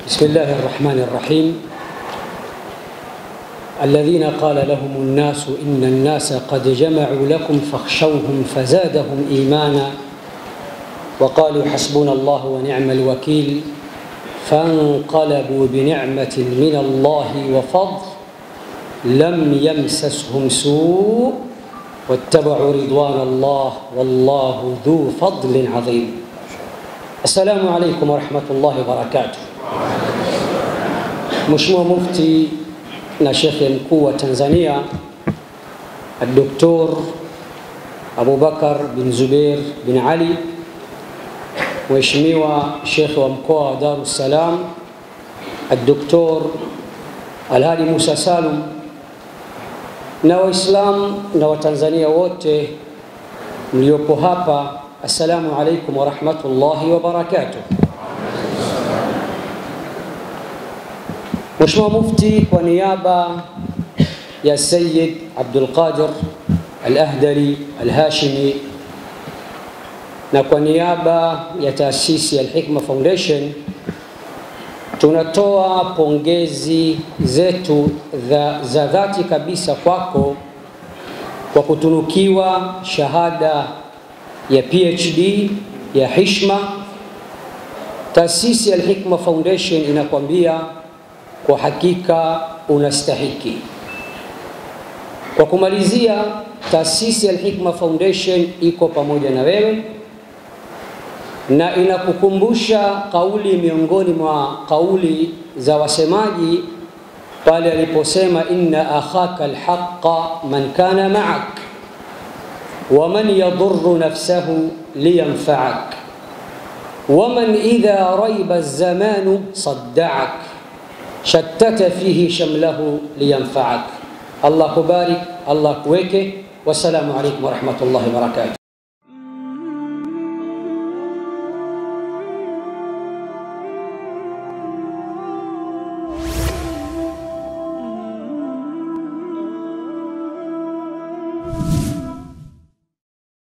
بسم الله الرحمن الرحيم الذين قال لهم الناس إن الناس قد جمعوا لكم فاخشوهم فزادهم إيمانا وقالوا حسبنا الله ونعم الوكيل فانقلبوا بنعمة من الله وفضل لم يمسسهم سوء واتبعوا رضوان الله والله ذو فضل عظيم السلام عليكم ورحمة الله وبركاته Mheshimiwa Mufti na Shekhe Mkuu wa Tanzania Dr. Abubakar bin Zubair bin Ali, Mheshimiwa Shekhe wa Mkoa wa Dar es Salaam Dr. Alhadi Musa Salum na Waislamu na Watanzania wote mliopo hapa, assalamu alaikum warahmatullahi wabarakatuh. Mheshimiwa Mufti, kwa niaba ya Sayyid Abdul Qadir Al-Ahdari Al-Hashimi na kwa niaba ya taasisi ya Al-Hikma Foundation tunatoa pongezi zetu za, za dhati kabisa kwako kwa kutunukiwa shahada ya PhD ya hishma. Taasisi ya Al-Hikma Foundation inakwambia kwa hakika unastahiki. Kwa kumalizia, taasisi ya Al-Hikma Foundation iko pamoja na wewe na inakukumbusha kauli miongoni mwa kauli za wasemaji pale aliposema inna akhaka alhaqa man kana ma'ak wa man yadurru nafsahu liyanfa'ak wa man idha raiba az-zamanu sadda'ak shattata fihi shamlahu liyanfa'ak. Allah kubarik, Allah kuweke. Wassalamu alaykum wa rahmatullahi wa barakatuh.